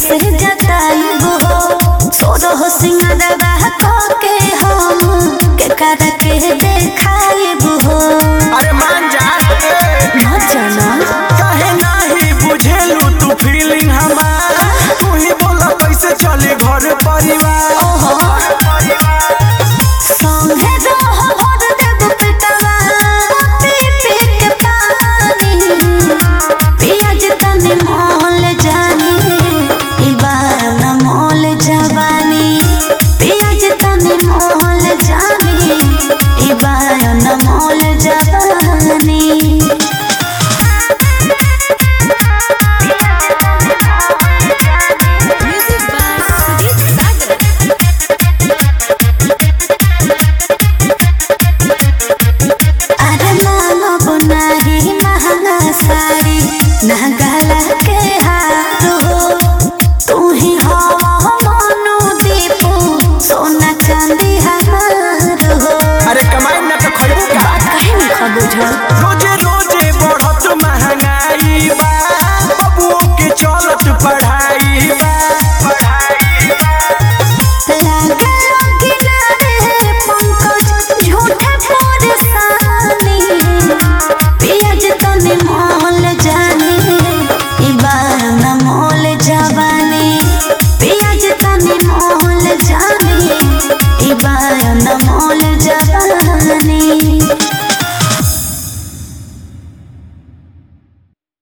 से जताइब हो सोरह सिंगरवा के हम के कर के देखाइब हो अरे मान जा मत जाना काहे नाही बुझेलू तू फीलिंग हमार तू ही बोला कैसे चली घर परिवार संगे रह भर देब पेटवा पी पी के पानी पियाज तनी मोल जानी ई बार न मोल जवानी पियाज तनी मोल जानी ई बार न मोल जवानी Music by Sudhir Sagar. अरे मानो बुनाही महंगा साड़ी नगला के हार हो तू ही हवा मनु दीपू सोना चांदी हमार हो अरे कमाई ना तो खैबू का बात कहे नहीं खबुझल रोजे रोजे बढ़त महंगाई बा बबुओं के चलत पढ़ाई